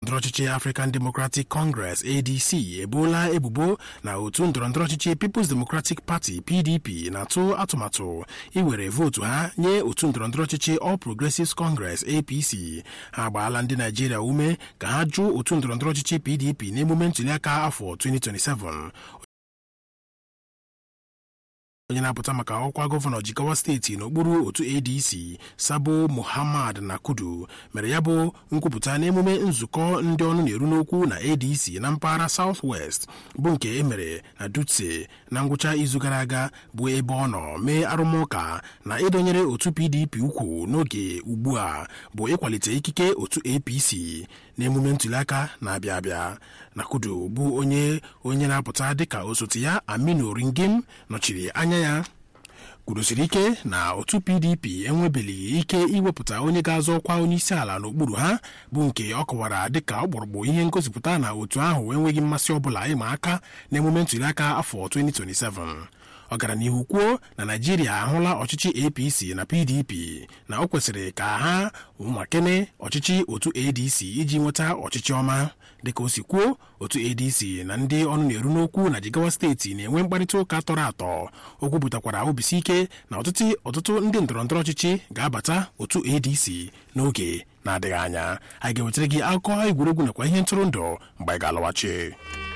ndọrọndọrọ ọchịchị African Democratic Congress ADC eboola ebubo na otu ndọrọndọrọ ọchịchị People's Democratic Party PDP na-atụ atụmatụ iwere vootu ha nye otu ndọrọndọrọ ọchịchị All Progressives Congress APC ha agbaala ndị Naijiria ume ka ha jụ otu ndọrọndọrọ ọchịchị PDP n'emume ntụliaka afọ 2027 onye na-apụta maka ọkwa gọvanọ Jigawa steeti n'okpuru otu ADC Sabo Muhammad Nakudu mere ya bụ nkwupụta n'emume nzukọ ndị ọnụ na-eru n'okwu na ADC na mpaghara South West bụ nke emere na Dutse na ngwụcha izu gara aga bụ ebe ọ nọ mee arụmụka na ịdọnyere otu PDP ukwu n'oge ugbu a bụ ịkwalite ikike otu APC n'emume ntụliaka na-abịa abịa Nakudu bụ onye onye na-apụta dịka osote ya Aminu Ringim nọchiri anya ya kwurusiri ike na otu PDP enwebelighị ike iwepụta onye ga-azọ ọkwa onye isi ala n'okpuru ha bụ nke ọ kọwara dịka ọkpụrụkpụ ihe ngosipụta na otu ahụ enweghị mmasị ọbụla ịma aka n'emume ntụliaka afọ 2027 ọ gara n'ihu kwuo na Naijiria ahụla ọchịchị APC na PDP na o kwesịrị ka ha makene ọchịchị otu ADC iji nweta ọchịchị ọma dịka o si kwuo otu ADC na ndị ọnụ na-eru n'okwu na Jigawa steeti na-enwe mkparịta ụka tọrọ atọ o kwupụtakwara obisi ike na ọtụtụ ọtụtụ ndị ndọrọndọrọ ọchịchị ga-abata otu ADC n'oge na-adịghị anya anyị ga-ewetara gị akụkọ egwuregwu nakwa ihe ntụrụndụ mgbe anyị ga-alọghachi